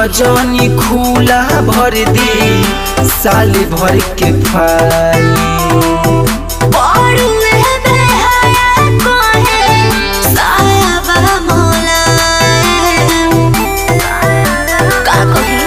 हजनी खुला भर दी साल भर के फाली बड़ुए बेहया कोहे सायाबा मोलायम का कही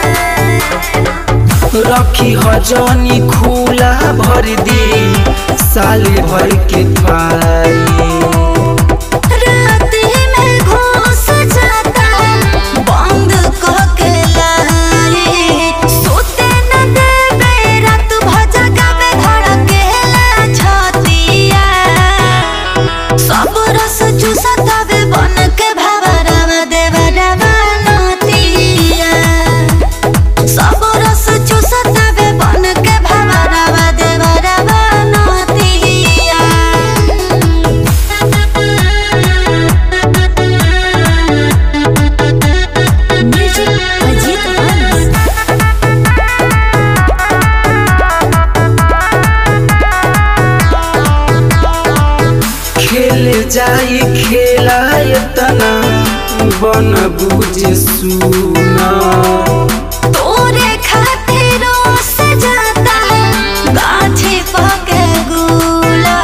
रखी हजनी खुला भर दी साल भर के फाली राती में घुस जाता बंद कके लाली सोते न देबे रात भजगा में धड़केला छतिया सब रस चूसतावे बन के भवरवा देवरवा नतिया सब रस चूसतावे बन के भवरवा देवरवा नतिया म्यूजिक अजीत हंस खेल जाई खेला तना बन बुझ सुना तोरे खातिर सजाता गाछी पके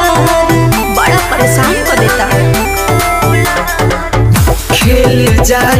गुलाब बड़ा परेशान कर देता खेल जाई